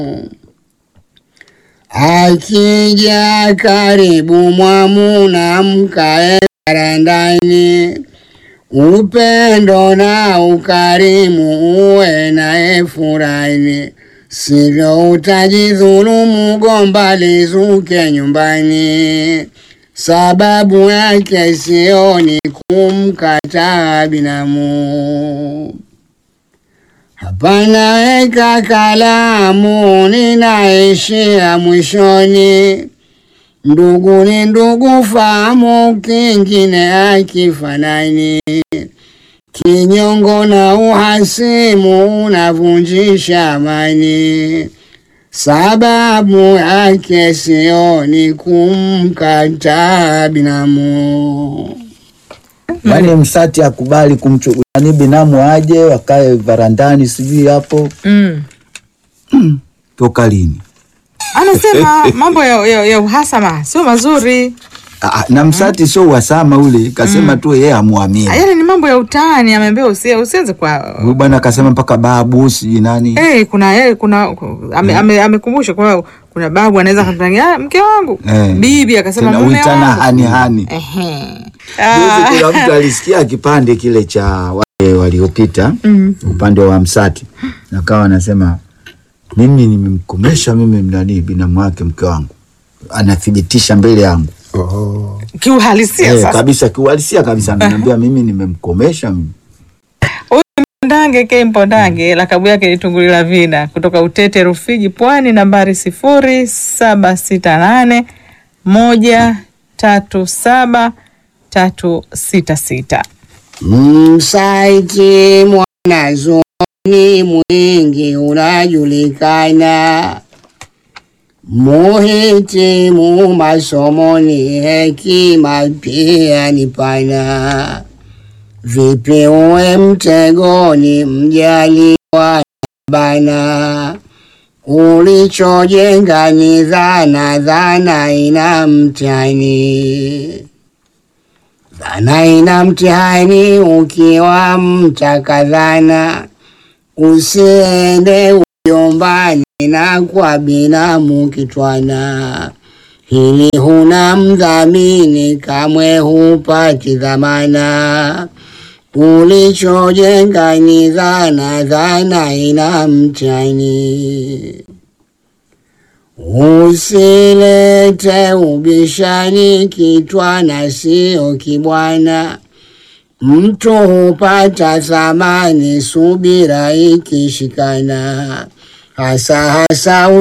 Akija karibu mwamuna mkae barandani, upendo na ukarimu uwe naye furani, sivyo utajidhulumu, gomba lizuke nyumbani. Sababu yake sioni kumkataa binamu. Hapana weka kalamu, ninaishia mwishoni. Ndugu ni ndugu, fahamu, kingine akifanani. Kinyongo na uhasimu unavunjisha amani. Sababu yake sioni kumkataa binamu. Yaani Msati akubali kumchukua ni binamu aje wakae varandani, sijui hapo Mm. toka lini? Anasema mambo ya, ya, ya uhasama sio mazuri. Ah, na Msati sio uhasama ule, kasema tu yeye amwamini Yale ni mambo ya utani, ameambia usi, usianze kwa huyu bwana, akasema mpaka babu sijui nani Eh, kuna eh, kuna ame, ame, amekumbusha kwa kuna babu anaweza kumtangia mke wangu Eh. bibi akasema tena mume uitana wangu hani hani. Ehe. Juzi Ah, kuna mtu alisikia kipande kile cha wale waliopita Mm. upande wa Msati, nakawa anasema mimi nimemkomesha mimi mnani binamu wake mke wangu, anathibitisha mbele yangu kiuhalisia eh, sasa kabisa kiuhalisia kabisa, ananiambia mimi nimemkomesha mimi. Mpondange K Mpondange, lakabu yake ni Tunguli la Vina, kutoka Utete Rufiji, Pwani, nambari sifuri saba sita nane moja tatu saba tatu sita sita. Msaiti mwanazuoni mwingi unajulikana, muhitimu masomoni, hekima pia ni pana. Vipi uwe mtegoni, mjaliwa bana, ulichojenga ni dhana, dhana ina mtihani dhana ina mtihani, ukiwa mtakadhana, usiende ujombani na kwa binamu kitwana. Hili huna mdhamini, kamwe hupati dhamana. Ulichojenga ni dhana, dhana ina mtihani. Usilete ubishani kitwana, sio kibwana. Mtu hupata thamani, subira ikishikana, hasa hasa